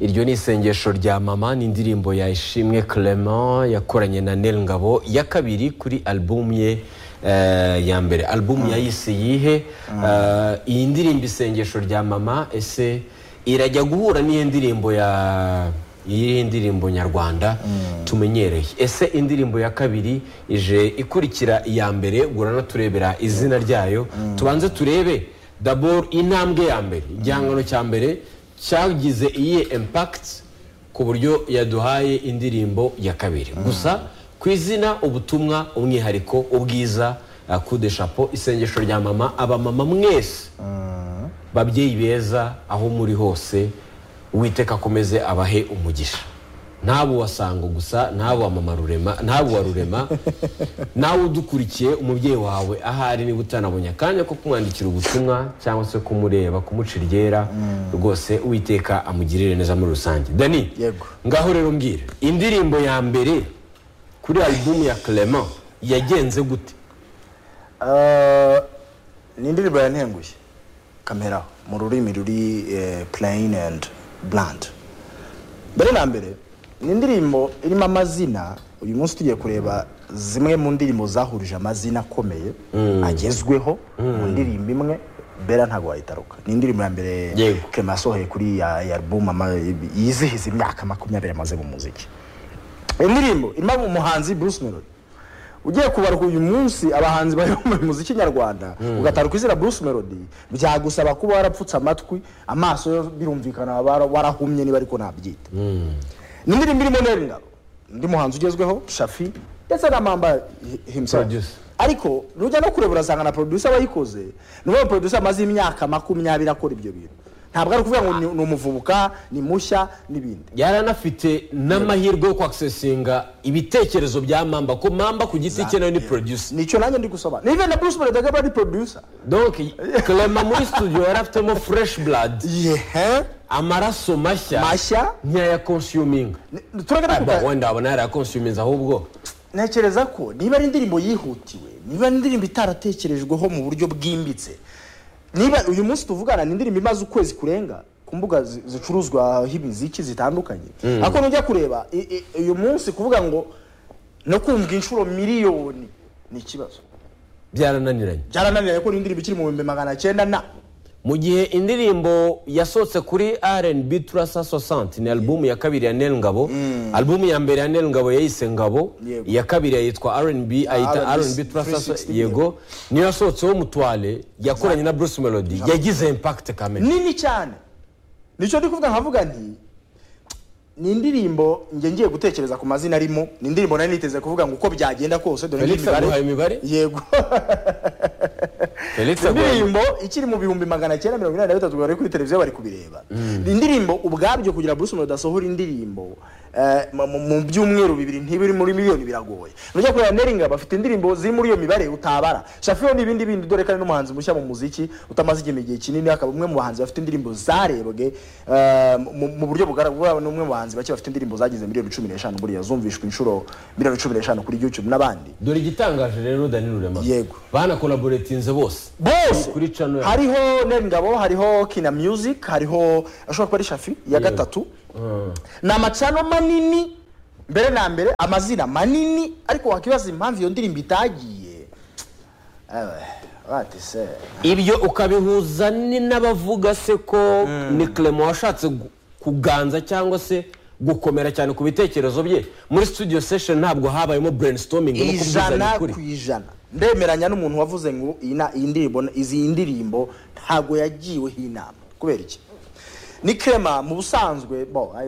iryo ni isengesho rya mama ni indirimbo ya ishimwe clement yakoranye na nel ngabo ya kabiri kuri alubumu ye eh, ya mbere alubumu yayise yihe Eh, iyi ndirimbo isengesho rya mama ese irajya guhura n'iyo ndirimbo ya iyi ndirimbo nyarwanda tumenyereye ese indirimbo ya kabiri ije ikurikira iya mbere turebera izina ryayo tubanze turebe daboro intambwe ya mbere igihangano cya mbere cyagize iyihe impakiti ku buryo yaduhaye indirimbo ya kabiri gusa ku izina ubutumwa umwihariko ubwiza kude shapo isengesho rya mama abamama mwese babyeyi beza aho muri hose uwiteka akomeze abahe umugisha ntabu wasango gusa ntabu wamama rurema ntabu wa rurema nawe udukurikiye umubyeyi wawe ahari niba utanabonye akanya ko kumwandikira ubutumwa cyangwa se kumureba kumuca iryera rwose uwiteka amugirire neza muri rusange dani Yego. ngaho rero mbwira indirimbo ya mbere kuri alubumu ya clement yagenze gute Ah, ni indirimbo yantenguye kamera mu rurimi ruri eh, plain and bland mbere na mbere ni indirimbo irimo amazina uyu munsi tugiye kureba zimwe mu ndirimbo zahurije amazina akomeye agezweho mu ndirimbo imwe bera ntabwo wayitaruka ni indirimbo ya mbere Yego. Clement asohoye kuri ya ya album ama- yizihiza imyaka makumyabiri amaze mu muziki indirimbo irimo umuhanzi Bruce Melody ugiye kubaruka uyu munsi abahanzi bari mu muziki nyarwanda ugataruka izina Bruce Melody byagusaba kuba warapfutse amatwi amaso yo birumvikana waba warahumye niba ariko nabyita ni indirimbo irimo Nelly Ngabo undi muhanzi ugezweho Shafi ndetse na Mamba hi- himself Producer. ariko nujya no kureba urasanga na producer wayikoze ni wa producer amaze imyaka makumyabiri akora ibyo bintu ntabwo ari ukuvuga ngo ni- ni umuvubuka ni mushya n'ibindi yaranafite n'amahirwe yo kwakisesinga ibitekerezo bya mamba ko mamba ku giti cye nawe ni producer nicyo nanjye ndi gusobanura nive na bruce melody akaba ari producer donc clement muri studio yarafitemo fresh blood yehe amaraso mashya Mashya. nk'aya consuming Ni- turagana Aba, ku wenda wabona yari consuminze ahubwo ntekereza ko niba ari indirimbo yihutiwe niba ari indirimbo itaratekerejweho mu buryo bwimbitse niba uyu munsi tuvugana ni indirimbo imaze ukwezi kurenga ku mbuga zi- zicuruzwaho imiziki zitandukanye ariko nujya kureba i- i- uyu munsi kuvuga ngo no kumva inshuro miliyoni ni ikibazo byarananiranye byarananiranye ko ni indirimbo ikiri mu bihumbi magana cyenda na mu gihe indirimbo yasohotse kuri R&B turasa sosante ni alubumu ya kabiri ya Nel Ngabo alubumu ya mbere ya Nel Ngabo yayise Ngabo Yego. iya kabiri yitwa R&B ayita R&B R&B turasa 360, yego niyo yasohotseho mutware yakoranye na Bruce Melody yagize impact kamere nini cyane nicyo ndi kuvuga nkavuga nti ni indirimbo njye ngiye gutekereza ku mazina arimo ni indirimbo nari niteze kuvuga ngo uko byagenda kose dore Felix aguhaye imibare yego Felix aguhaye indirimbo ikiri mu bihumbi magana cyenda mirongo inani na bitatu bari kuri televiziyo bari kubireba ni indirimbo ubwabyo kugira Bruce Melody asohora indirimbo eh, mu- mu- mu byumweru bibiri ntiba iri muri miliyoni biragoye nujya kureba neringa bafite indirimbo ziri muri iyo mibare utabara shafiyo ni ibindi bindi dore kandi n'umuhanzi mushya mu muziki utamaze igihe igihe kinini akaba umwe mu bahanzi bafite indirimbo zarebwe eh, mu mu buryo bugaragara ni umwe mu bahanzi bake bafite indirimbo zagize miliyoni cumi n'eshanu buriya zumvishwa inshuro miliyoni cumi n'eshanu kuri YouTube n'abandi dore igitangaje rero Dani Rurema Yego. banakolaboretinze bose bose Kuri channel yacu. hariho Nel Ngabo hariho kina music hariho ashobora kuba ari shafi ya Yego. gatatu Mm. ni amacano manini mbere na mbere amazina manini ariko wakibaza impamvu iyo ndirimbo itagiye Ewe, what is it? ibyo ukabihuza ni n'abavuga se ko ni clement washatse gu- kuganza cyangwa se gukomera cyane ku bitekerezo bye muri studio session ntabwo habayemo brainstorming no kubwizanya ijana ukuri ku ijana ndemeranya n'umuntu wavuze ngo iyi na- iyi ndirimbo izi ndirimbo ntabwo yagiweho inama kubera iki ni Clement mu busanzwe bo I-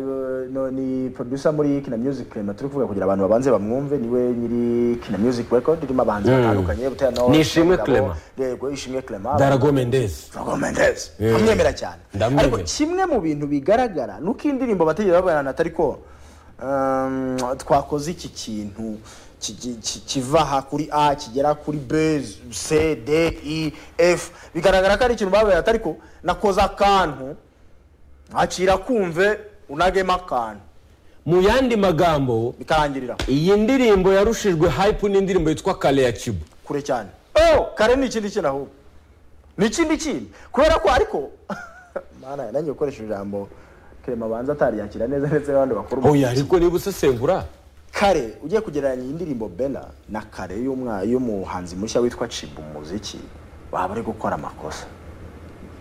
no, ni producer muri kina music Clement turi kuvuga kugira abantu babanze bamwumve niwe nyiri kina music record irimo abahanzi batandukanye butera na Ni Ishimwe Ngabo, Clement. yego ishimwe Clement darago mendez Rogo Mendes. Eh. Ndamwemera cyane. Ndamwemera. Ariko kimwe mu bintu bigaragara nuko iyi ndirimbo batigeze babana atari ko um, twakoze iki kintu ki- ki- ki- kiva aha kuri A kigera kuri B C D E F bigaragara ko ari ikintu babaye atari ko nakoze akantu akira kumve unagemo akantu mu yandi magambo bikarangirira iyi ndirimbo yarushijwe hype n'indirimbo yitwa kale ya kibu kure cyane oh kare ni ikindi kintu ahubwo ni ikindi kintu kubera ko ariko mana nanjye gukoresha ijambo clement abanza ataryakira neza ndetse n'abandi bakuru oya ariko niba usesengura kare ugiye kugereranya iyi ndirimbo bena na kare y'umwa- y'umuhanzi mushya witwa cibu umuziki waba ari gukora amakosa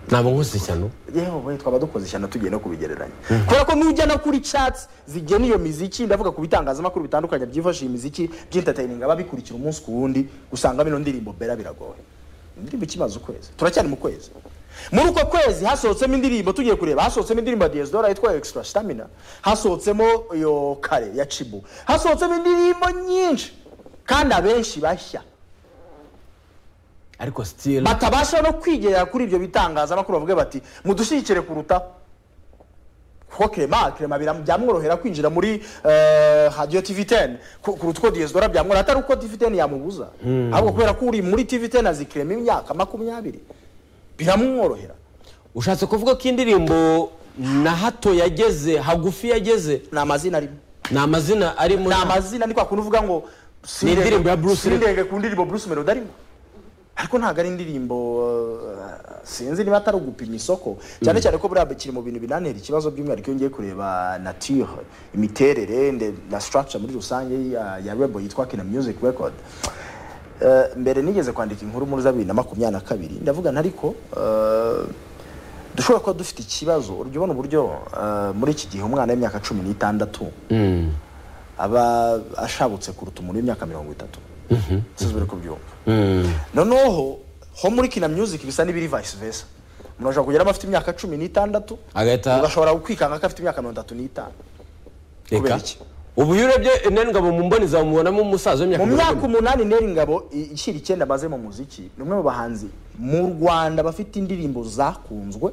ntabwo nkoze ishyano yewe twaba dukoze ishyano tugiye no kubigereranya kubera ko n'ujya no kuri chatsi zigena iyo miziki ndavuga ku bitangazamakuru bitandukanye byifashisha imiziki by'intatayininga babikurikira umunsi ku wundi usanga bino ndirimbo bera biragoye indirimbo ikimaze ukwezi turacyari mu kwezi muri uko kwezi hasohotsemo indirimbo tugiye kureba hasohotsemo indirimbo ya diyasidora yitwa extra stamina hasohotsemo iyo kare ya cibu hasohotsemo indirimbo nyinshi kandi abenshi bashya ariko sitiri batabasha no kwigerera kuri ibyo bitangazamakuru bavuga bati mudushyigikire kuruta kuko kerema kerema bira- byamworohera kwinjira muri eh, radiyo tivi teni kuruta uko diyesidora byamworohera atari uko tivi teni yamubuza ahubwo kubera ko uri muri tivi teni azi kerema imyaka makumyabiri biramworohera ushatse kuvuga ko indirimbo na hato yageze hagufi yageze ni amazina arimo ni amazina arimo ni amazina ni kwa kundi uvuga ngo Ni indirimbo ya Bruce Lee. sindenge ku ndirimbo bruce melody arimo ariko ntabwo ari indirimbo eh, sinzi niba atari ugupima isoko cyane cyane ko buriya kiri mu bintu binantera ikibazo by'umwihariko iyo ngiye kureba nature imiterere nde- na structure muri rusange ya, ya rebo yitwa kina music record Eh, mbere nigeze kwandika inkuru muri za bibiri na makumyabiri na kabiri ndavuga ntariko dushobora kuba dufite ikibazo urujya ubona uburyo eh, muri iki gihe umwana w'imyaka cumi n'itandatu Mm. aba ashabutse kuruta umuntu w'imyaka mirongo itatu sizi buri kubyumva Mm. noneho ho muri kina music bisa n'ibiri vice versa umuntu ashobora kugeramo afite imyaka cumi n'itandatu Agahita- ugashobora kwikanga ko afite imyaka mirongo itatu n'itanu reka kubera iki? ubu iyo urebye nengabo mu mboni zawe umubonamo umusaza w'imyaka mu mirongo myaka ine. umunani neri ngabo i- ishyira icyenda amaze mu muziki ni umwe mu bahanzi mu rwanda bafite indirimbo zakunzwe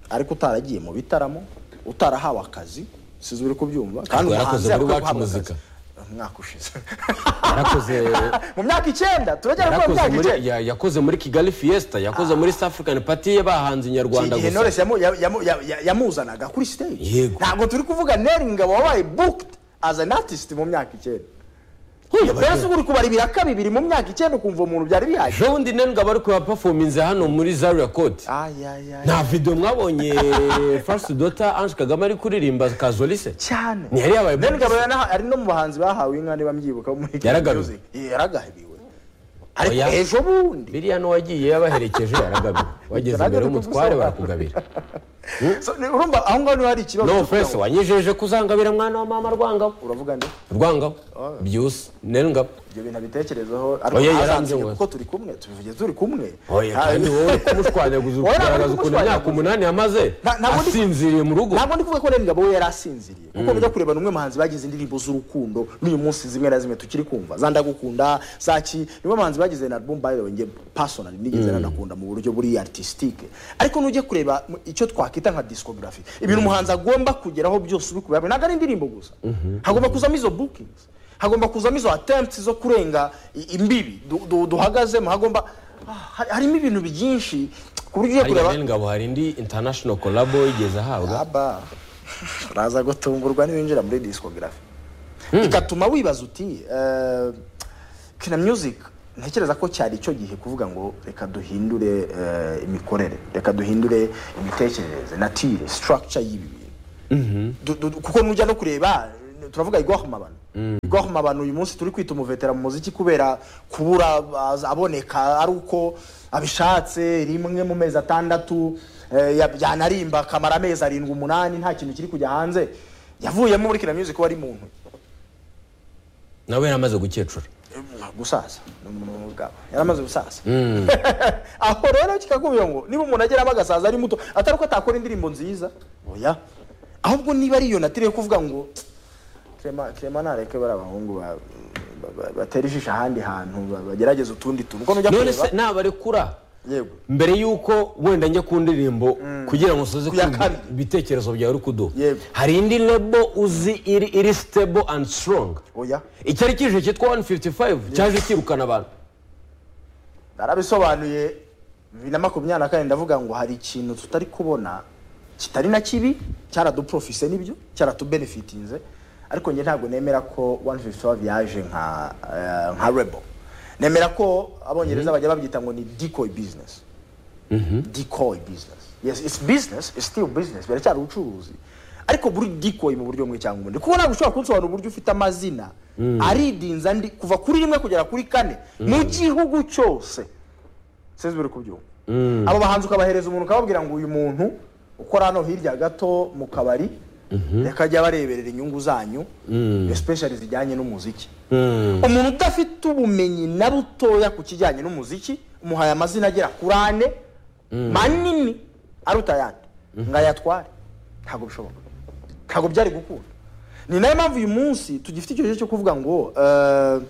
ariko utaragiye mu bitaramo utarahawe akazi sizi uri kubyumva kandi Ubwo yarakoze umuhanzi muri Iwacu yakwiye guhabwa akazi. Muzika. umwaka ushize Yarakoze- mu myaka icyenda turagera kuri yarakoze myaka muri icyenda ya- yakoze muri kigali fiesta yakoze muri south african party y'abahanzi nyarwanda igihe gusa knowless yamu- yamu- yamu- yamu- yamuzanaga kuri stage Yego. ntabwo turi kuvuga neri ngabo wabaye booked as an artist mu myaka icyenda mbese ubu uri kubara ibiraka bibiri mu myaka icyenda ukumva umuntu byari bihagije ejo bundi nengabo ari kuyapafominze hano muri zaria court Ay, ay, ay. nta video mwabonye first daughter ange kagame ari kuririmba kazolise cyane ntiyari yabaye Neri booked. ngabo yana- ari no mu bahanzi bahawe inka niba mbyibuka bo muri Yaragabiwe. Music. yaragabiwe ariko Oya. ejo bundi biriya n'uwagiye yabaherekeje yaragabira wageze imbere y'umutware barakugabira So, ni- urumva aho ngaho niho hari ikibazo no cyo kugira ofense ngo- wanyijeje kuzangabira mwana wa mama rwangabo uravuga nde rwangabo byuse nengabo ibyo bintu abitekerezeho ariko Oya, ntazansibe yaranze kuko turi kumwe tubivuge turi kumwe oya Ah, kandi wowe uri kumushwanyaguza Wowe ntabwo ugaragaza uri ukuntu imyaka kumushwanyaguza. umunani yamaze Nta- ntabwo ndi- asinziriye mu rugo ntabwo ndi kuvuga ko Neri Ngabo we yari asinziriye kuko bijya kureba n'umwe mu bahanzi bagize indirimbo z'urukundo n'uyu munsi zimwe na zimwe tukiri kumva za ndagukunda zaki niwe bahanzi bagize na album by the way nge personally nigeze nanakunda mu buryo buri artistique ariko nujye kureba mu- icyo twakwita nka discography ibintu umuhanzi agomba kugeraho byose ubikubira ntabwo ari indirimbo gusa hagomba kuzamo izo bookings hagomba kuzamo izo attempts zo kurenga i- imbibi du- du- duhagazemo hagomba ah, ha- harimo ibintu byinshi ku buryo ugiye kureba hariya nengabo hari indi international collabo yigeze ahabwa aba uraza gutungurwa niwinjira muri discography ikatuma wibaza uti eh, kina music ntekereza ko cyari icyo gihe kuvuga ngo reka duhindure eh, imikorere reka duhindure imitekerereze natire structure y'ibi bintu Du- du- du- kuko nujya no kureba turavuga igwaho mabano igwaho mabano uyu munsi turi kwita umuvetera mu muziki kubera kubura az- aboneka ari uko abishatse rimwe mu mezi atandatu eh, ya- yanarimba akamara amezi arindwi umunani nta kintu kiri kujya hanze yavuyemo muri kina music wari muntu nawe yaramaze gukecura gusaza ni umuntu w'ubwabo yaramaze gusaza aho rero kikakubwira ngo niba umuntu ageramo agasaza ari muto atari uko atakora indirimbo nziza oya ahubwo niba ari iyo natire yo kuvuga ngo Clement Clement nareke bari abahungu ba- ba- ba- batera ijisho ahandi hantu ba- bagerageze utundi tuntu uko nujya none se kureba nabarekura yego mbere y'uko wenda njya ku ndirimbo kugira ngo usoze Ku ya kumva kabiri. ibitekerezo byawe uri kuduha Yego. hari indi lebo uzi iri iri stable and strong oya icyari kije cyitwa 155 cyaje kirukana abantu narabisobanuye bibiri na makumyabiri na kane ndavuga ngo hari ikintu tutari kubona kitari na kibi cyaraduprofise n'ibyo cyaratubenefitinze ariko njye ntabwo nemera ko 155 yaje nka eh, nka rebo nemera ko abongereza bajya babyita ngo ni decoy business decoy business yes it's business it's still business biracyari ubucuruzi ariko buri decoy mu buryo bumwe cyangwa ubundi kuko ntabwo ushobora kunsobanura uburyo ufite amazina aridinze andi kuva kuri rimwe kugera kuri kane mu gihugu cyose sinzi buri kubyumva abo bahanzi ukabahereza umuntu ukababwira ngo uyu muntu ukora hano hirya gato mu kabari reka ajya bareberera inyungu zanyu especially zijyanye n'umuziki umuntu udafite ubumenyi na butoya ku kijyanye n'umuziki umuhaye amazina agera kuri ane manini aruta ayandi ngo ayatware ntabwo bishoboka ntabwo byari gukunda ni nayo mpamvu uyu munsi tugifite icyo cyo kuvuga ngo eh,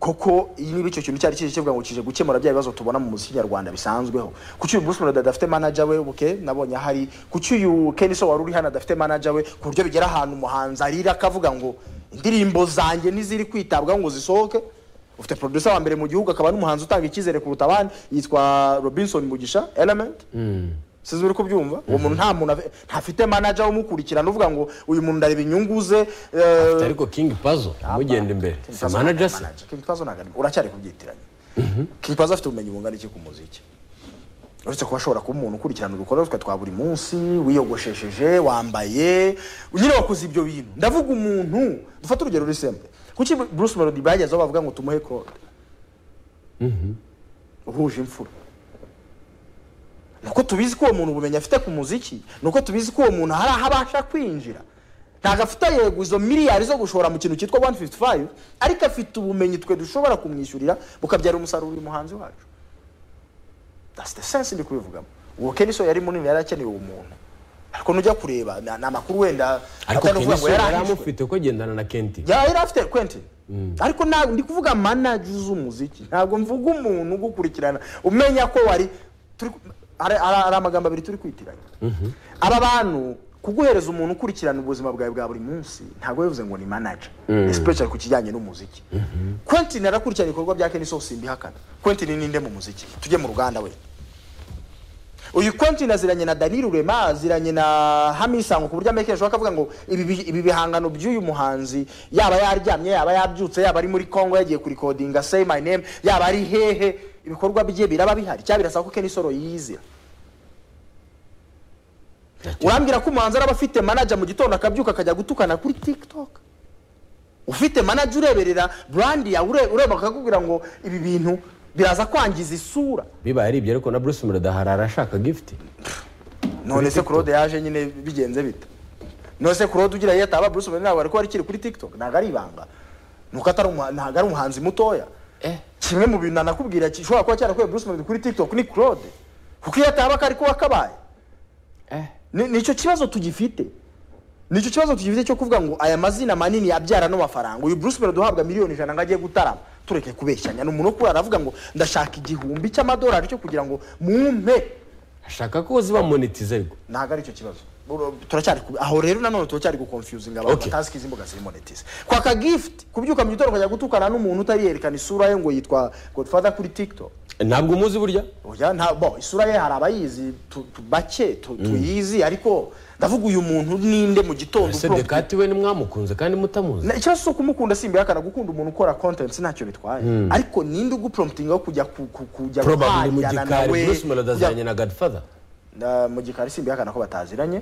koko iyi niba icyo kintu cyari kije kivuga ngo kije gukemura bya bibazo tubona mu muziki nyarwanda bisanzweho kuki uyu Bruce Melody adafite manager we buke nabonye ahari kuki uyu Kenny So wari uri hano adafite manager we ku buryo bigera ahantu umuhanzi arira akavuga ngo indirimbo zanjye niziri kwitabwaho ngo zisohoke ufite producer wa mbere mu gihugu akaba n'umuhanzi utanga icyizere kuruta abandi yitwa Robinson Mugisha Element sinzi uri kubyumva uwo muntu nta muntu afi- ntafite manager umukurikirana uvuga ngo uyu muntu ndareba inyungu ze eh, ariko king pazo mugenda imbere si manager se King Pazo ntabwo ari- uracyari kubyitiranya King Pazo afite ubumenyi bungana iki ku muziki uretse kuba ashobora kuba umuntu ukurikirana udukorwa twe twa buri munsi wiyogoshesheje wambaye nyine wakoze ibyo bintu ndavuga umuntu dufate urugero ruri simple kuki Bruce Melody bagezeho bavuga ngo tumuhe Claude uhuje imfura nuko tubizi ko uwo muntu ubumenyi afite ku muziki nuko tubizi ko uwo muntu hari aho abasha kwinjira ntabwo afite yego izo miliyari zo gushora mu kintu cyitwa 155 ariko afite ubumenyi twe dushobora kumwishyurira bukabyara umusaruro uyu muhanzi wacu that's the sense ndi kubivugamo uwo keniso yari munini yari akeneye uwo muntu ariko nujya kureba ni ni amakuru wenda ariko atanovuga kenshi ngo yari yarahishwe. amufite ko agendana na kenti Ya yari afite Quentin. Ariko ntabwo ndi kuvuga manager z'umuziki. Ntabwo mvuga umuntu ugukurikirana umenya ko wari turi hari hari- hari amagambo abiri turi kwitiranya. Aba bantu kuguhereza umuntu ukurikirana ubuzima bwawe bwa buri munsi ntabwo bivuze ngo ni manager especially ku kijyanye n'umuziki. Quentin yarakurikirana ibikorwa bya Kenny Sauce mbihakana. Quentin ni ninde mu muziki? Tujye mu ruganda we. Uyu Quentin aziranye na Daniel Rema, aziranye na Hamisango ku buryo amekesho akavuga ngo ibi bi- ibi bihangano by'uyu muhanzi yaba yaryamye yaba yabyutse yaba ari muri Congo yagiye kurikodinga say my name yaba ari hehe ibikorwa bye biraba bihari cyangwa birasaba ko Kenny Soro yizira urambwira ko umuhanzi araba afite manager mu gitondo akabyuka akajya gutukana kuri TikTok ufite manager ureberera brand yawe ure- ureba akakubwira ngo ibi bintu biraza kwangiza isura bibaye ari ibyo ariko na bruce melody hari arashaka gift none se claude yaje nyine bigenze bite none se claude ugira iyo ataba bruce melody ntabwo ariko kiri kuri tiktok ntabwo ari ibanga nuko atari umuha- ntabwo ari umuhanzi mutoya kimwe mu bintu nanakubwira gishobora kuba cyarakuye bruce melody kuri tiktok ni claude kuko iyo ataba kari kuba kabaye Ni- nicyo kibazo tugifite nicyo kibazo tugifite cyo kuvuga ngo aya mazina manini yabyara n'amafaranga uyu bruce melody uhabwa miliyoni ijana ngo ajye gutarama tureke kubeshyanya ni umuntu ukurara avuga ngo ndashaka igihumbi cy'amadolari cyo kugira ngo mumpe ashaka ko ziba monetize ariko ntabwo ari cyo kibazo Uru- turacyari ku- aho rero nanone turacyari gukonfuzinga abantu Okay. batazi ko izi mbuga ziri monetize kwaka gift kubyuka mu gitondo ukajya gutukana n'umuntu utariyerekana isura ye ngo yitwa godfather kuri tiktok ntabwo umuzi burya oya nta bo isura ye hari abayizi tu- tu- bake tu- tuyizi ariko ndavuga uyu muntu ninde mu gitondo ese uvuga- dekati we nimwamukunze kandi mutamuzi Na- ikibazo si ukumukunda simbihakana gukunda umuntu ukora content ntacyo bitwaye ariko ninde ugupromptinga wo kujya ku- ku- kujya probably mu guhahirana gikari nawe, bruce melody kujya- aziranye na godfather Na- mu gikari simbihakana ko bataziranye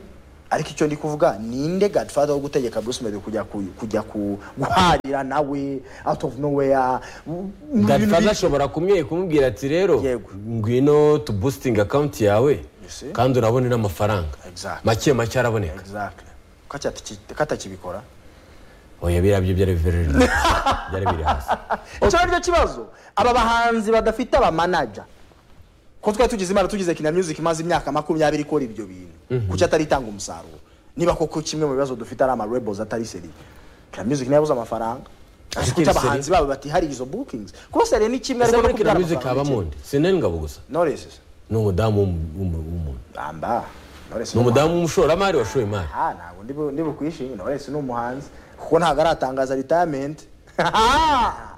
ariko icyo ndi kuvuga ninde godfather wo gutegeka bruce melody kujya ku, kujya ku, guharira nawe out of nowhere mu- mu bintu godfather bi- ashobora kumwe kumubwira ati rero Yego. ngwino tu boosting account yawe Yes, eh. kandi urabone n'amafaranga Exactly. make make araboneka exactly ko ataki- ko atakibikora oya biriya byo byari biri byari biri hasi icyo ari cyo kibazo aba bahanzi badafite abamanaja ko twari tugize imana tugize kina music imaze imyaka makumyabiri ikora ibyo bintu kuki atari itanga umusaruro niba koko kimwe mu bibazo dufite ari amarebels atari seri kina music niyo yabuze amafaranga ariko Kina kuki Seri- abahanzi babo batihariye izo bookings kuba seri ni kimwe ese ariko no muri kina kubyara music haba amafaranga ni mundi ikindi. si nari ngabo gusa Knowless. ni umudamu w'umu- w'umu- w'umuntu Bamba. Knowless ni umudamu w'umushoramari washoye imari Ah, ntabwo ndi bu- ndi bukwishimire Knowless ni umuhanzi kuko ntabwo aratangaza retirement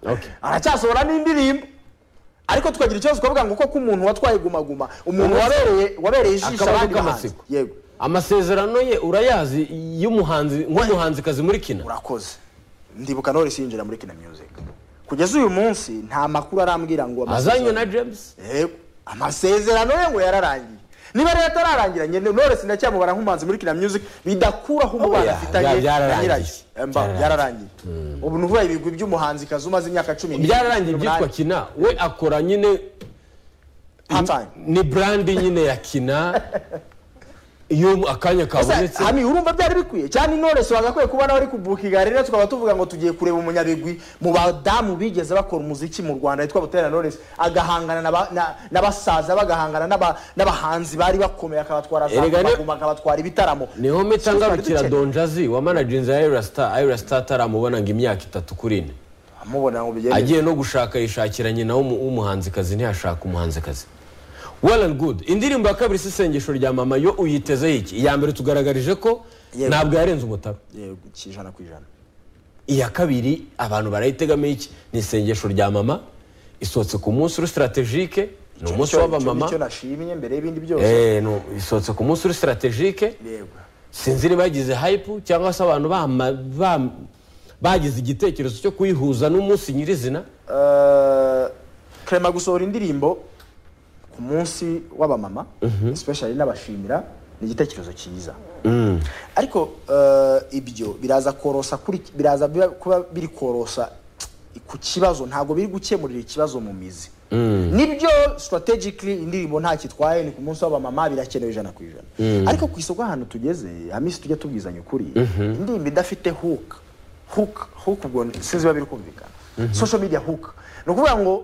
Okay. aracyasohora n'indirimbo ariko tukagira ikibazo tukavuga ngo koko umuntu watwaye gumaguma umuntu wabereye wabereye ijisho Akabazo abandi bahanzi k'amatsiko. yego amasezerano ye urayazi y'umuhanzi nk'umuhanzikazi muri kina urakoze ndibuka Knowless yinjira muri Kina Music kugeza uyu munsi nta makuru arambwira ngo azanywe na james Yego. amasezerano ye ngo yararangiye niba rero atararangira nyine none sinacyamubara nk'umuhanzi muri kina music bidakuraho umubano Oya, afitanye bya- byararangiye. na nyirayo Emba, Byararangiye. byararangiye ubu ni ukuvuga ibigwi by'umuhanzi kazi umaze imyaka cumi n'itatu, byararangiye n'umunani. byitwa kina we akora nyine Halftime. ni brandi nyine ya kina iyo akanya kabonetse hami urumva byari bikwiye cyane intore bagakwiye kuba nawe ari kubukinga rero tukaba tuvuga ngo tugiye kureba umunyabigwi mu badamu bigeze bakora umuziki mu rwanda yitwa butera knowless agahangana n'aba- na- n'abasaza bagahangana n'aba- n'abahanzi bari bakomeye akabatwara za Erega ni- Guma Guma, akabatwara ibitaramo niho mpita Twari ngarukira dukeneye. donjazi wamanajinze ya ayirasita ayirasita ataramubona ngo imyaka itatu kuri ine amubona ngo bigende agiye no gushaka yishakira nyina w'umu- w'umuhanzikazi ntiyashaka umuhanzikazi well and good indirimbo ya kabiri si isengesho rya mama yo uyiteze iki iya mbere tugaragarije ko Yego. ntabwo yarenze umutara yego ijana ku ijana iya kabiri abantu barayitegamo iki ni isengesho rya mama isohotse ku munsi uri sitaratejike ni umunsi Icyo- w'abamama icyo nashimye mbere y'ibindi byose Eh, no, isohotse ku munsi uri sitaratejike yego sinzi niba yagize hayipu cyangwa se abantu bama- bam- bagize igitekerezo cyo kuyihuza n'umunsi nyirizina Eh, Clement gusohora indirimbo ku munsi w'abamama especially n'abashimira ni igitekerezo cyiza ariko eh, ibyo biraza korosa kuri biraza biba- kuba biri korosa ku kibazo ntabwo biri gukemurira ikibazo mu mizi nibyo strategically indirimbo nta kitwaye ni ku munsi w'abamama birakenewe ijana ku ijana ariko ku isoko ahantu tugeze amisi tujya tubwizanya ukuri indirimbo idafite hook hook hook ubwo sinzi biba biri kumvikana social media hook ni ukuvuga ngo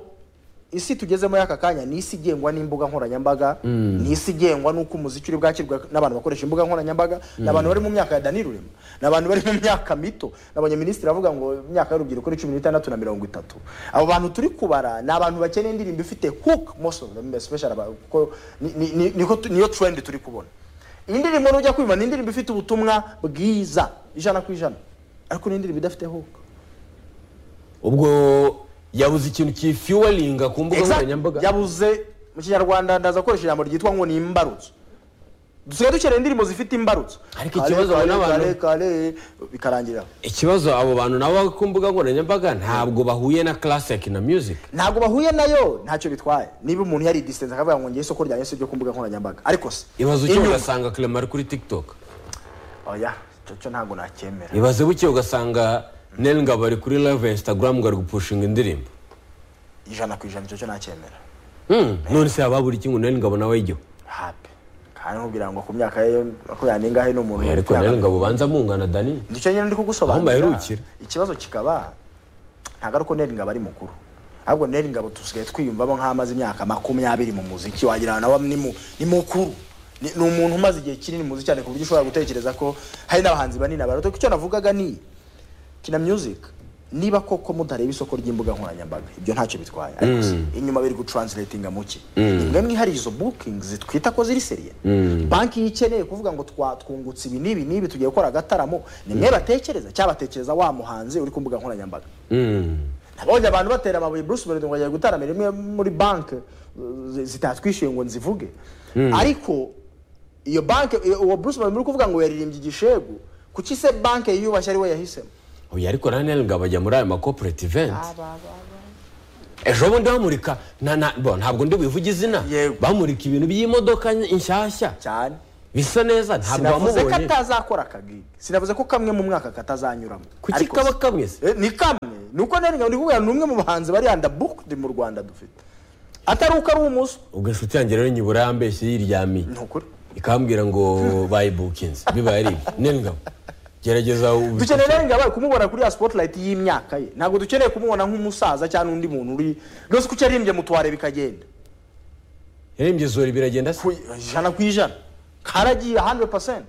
isi tugezemo y'aka kanya ni isi igengwa n'imbuga nkoranyambaga ni isi igengwa n'uko umuziki uri bwakirwa n'abantu bakoresha imbuga nkoranyambaga ni abantu bari mu myaka ya dani rurema ni abantu bari mu myaka mito ni abanyaminisitiri bavuga ngo imyaka y'urubyiruko ni cumi n'itandatu na mirongo itatu abo bantu turi kubara ni abantu bakeneye indirimbo ifite hook most of them especially aba- kuko ni- ni- ni- niko tu- niyo trend turi kubona iyi ndirimbo nujya kumva ni indirimbo ifite ubutumwa bwiza ijana ku ijana ariko ni indirimbo idafite hook ubwo yabuze ikintu kifiwaringa ku mbuga Exact. nkoranyambaga yabuze mu kinyarwanda ndaza gukoresha ijambo ryitwa ngo ni imbarutso dusigaye dukeneye indirimbo zifite imbarutso Ariko Kale, ikibazo kale, n'abantu- kale, kale, bikarangira aho. ikibazo abo bantu nabo bari ku mbuga nkoranyambaga ntabwo bahuye na classic ya kina music ntabwo bahuye nayo ntacyo bitwaye niba umuntu yari distance akavuga ngo ngiye isoko ryanjye si ryo ku mbuga nkoranyambaga ariko se ibaze uke inyuma- ugasanga clement ari kuri tiktok oya icyo cyo ntabwo nacyemera ibaze buke ugasanga nel ngabo ari kuri live instagram ngo ari gupushinga indirimbo ijana ku ijana icyo cyo nacyemera Hmm, none se yaba buri kimwe nel ngabo nawe yijyaho hape kandi nkubwira ngo ku myaka ye makumyabiri n'ingahe ni umuntu ariko ufite nel ngabo banza mungana dani nicyo nyine ndi kugusobanurira Aho mbaherukira. ikibazo kikaba ntabwo ari uko neri ngabo ari mukuru ahubwo neri ngabo dusigaye twiyumvamo nk'amaze imyaka makumyabiri mu muziki wagira ngo nawe ni mu- ni mukuru ni ni umuntu umaze igihe kinini mu muziki cyane ku buryo ushobora gutekereza ko hari n'abahanzi banini abaruta icyo navugaga ni kina music niba koko mutareba isoko ry'imbuga nkoranyambaga ibyo ntacyo bitwaye ariko se inyuma biri gutranslatinga muke imwe mwihariye izo bookings twita ko ziri seriye banki iyo ikeneye kuvuga ngo twa- twungutse ibi n'ibi n'ibi tugiye gukora agataramo ni mwe batekereza cyangwa batekereza wa muhanzi uri ku mbuga nkoranyambaga Hmm. nabonye abantu batera amabuye bruce melody ngo agiye gutaramira imwe muri banki zi- zitatwishyuye ngo nzivuge ariko iyo banki iyo- uwo bruce melody uri kuvuga ngo yaririmbye igishegu kuki se banki yiyubashye ari we yahisemo oya ariko na nel ngabo ajya muri ayo makoperate event ejo bundi bamurika na- na- bo, ntabwo ndi buvuge izina Yego. bamurika ibintu by'imodoka nshyashya cyane bisa neza ntabwo sinavuze ko wamubonye atazakora akagigi sinavuze ko kamwe mu mwaka katazanyuramo kuki Ariko kaba se- kamwe se Eh, ni kamwe ni uko nari ngabo ndi kuvuga ni umwe mu bahanzi bari andabukudi mu rwanda dufite atari uko ari umuswa ubwo inshuti yanjye rero nyibura yambeshye yiryamiye ni ukuri ikambwira ngo bayibukinze bibaye ari ibyo nel ngabo gerageza ubi- dukeneye rero ngabaye kumubona kuri ya spotlight y'imyaka ye ntabwo dukeneye kumubona nk'umusaza cyangwa undi muntu uri rwose kuki yarimbye mu tuware bikagenda yarembye zori biragenda se ku ijana ku ijana karagiye 100%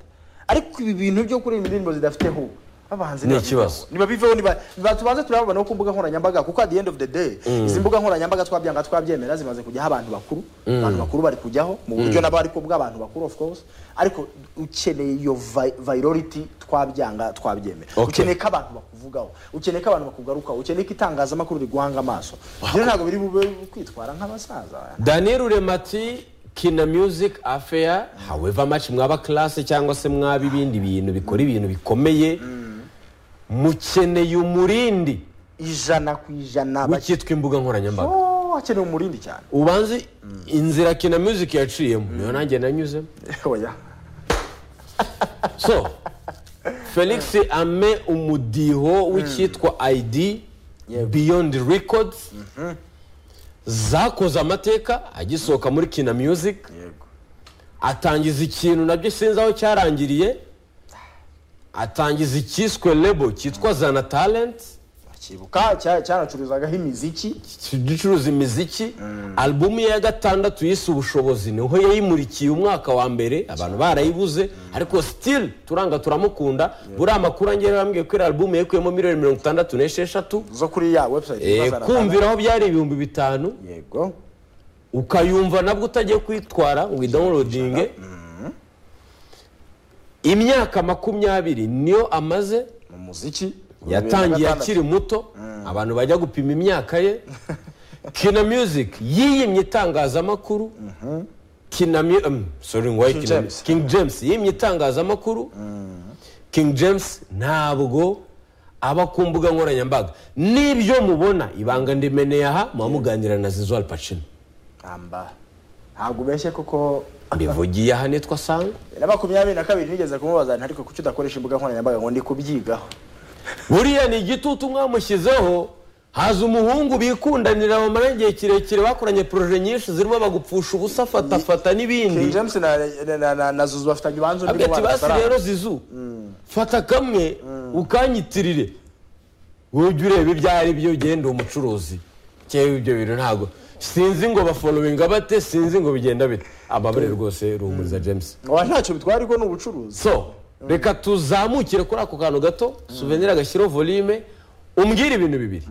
ariko ibi bintu byo kuririmba indirimbo zidafite ho abahanzi Ni ntibabiveho. ikibazo. ntibabiveho niba niba tubanze turababona ku mbuga nkoranyambaga kuko at the end of the day izi mbuga nkoranyambaga twabyanga twabyemera zimaze kujyaho abantu bakuru abantu bakuru bari kujyaho mu buryo nabo ariko bw'abantu bakuru of course ariko ukeneye iyo vi- virality twabyanga twabyemera Okay. ukeneye ko abantu bakuvugaho ukeneye ko abantu bakugarukaho ukeneye ko itangazamakuru riguhanga amaso rero ntabwo biri bube kwitwara nk'abasaza daniel urema ati kina music affair however much mwaba classe cyangwa se mwaba ibindi bintu bikora ibintu bikomeye mukeneye umurindi ijana ku ijana w'icyitwa imbuga nkoranyambaga Oh, wakeneye umurindi cyane ubanze inzira kina music yaciyemo niyo nanjye nanyuzemo oya so felix ame umudiho w'icyitwa id beyond records zakoze amateka agisohoka muri kina music yego atangiza ikintu nabyo sinzi aho cyarangiriye atangiza icyiswe lebo cyitwa zana talent bakibuka cya- cyanacuruzagaho imiziki gicuruza imiziki alubumu ye ya gatandatu yise ubushobozi niho yayimurikiye umwaka wa mbere abantu barayibuze ariko sitili turanga turamukunda buriya amakuru angera bambwiye ko iriya alubumu yakuyemo miliyoni mirongo itandatu n'esheshatu zo kuri ya website Eh, yitwa Zana kumvira aho byari ibihumbi bitanu Talent. yego ukayumva nabwo utagiye kuyitwara ngo idawunilodinge imyaka makumyabiri niyo amaze mu muziki yatangiye Gatandatu. akiri muto abantu bajya gupima imyaka ye kina music yiyimye itangazamakuru kina mu- em, sorry ngo King kina James. King James yiyimye itangazamakuru King James ntabwo aba ku mbuga nkoranyambaga n'ibyo mubona ibanga ndimeneye aha muba muganira na Zizou Al Pacino amba ntabwo ubeshye kuko mbivugiye aha nitwa sanga na makumyabiri na kabiri nigeze kumubaza nti ariko kuki udakoresha imbuga nkoranyambaga ngo ndi kubyigaho buriya ni igitutu mwamushyizeho haza umuhungu bikundanira bamara igihe kirekire bakoranye poroje nyinshi zirimo bagupfusha ubusa afatafata King n'ibindi James na na- na na na Zuzu bafitanye ubanza undi abwira ati mubano basi bataraza." rero zizu fata kamwe ukanyitirire ujye ureba ibyo ari byo ugenda umucuruzi cyangwa ibyo bintu ntabwo sinzi ngo bafolowinga bate sinzi ngo bigenda bite ababare rwose ruhumuriza james ngo ntacyo bitwara ariko ni ubucuruzi so reka tuzamukire kuri ako kantu gato suvenire agashyireho volume umbwire ibintu bibiri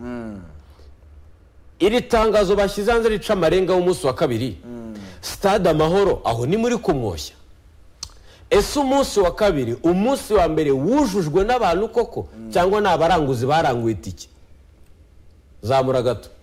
iri tangazo bashyize hanze rica amarenga w'umunsi wa kabiri stade amahoro aho ni muri kumwoshya ese umunsi wa kabiri umunsi wa mbere wujujwe n'abantu koko cyangwa ni abaranguzi baranguye itike zamura gato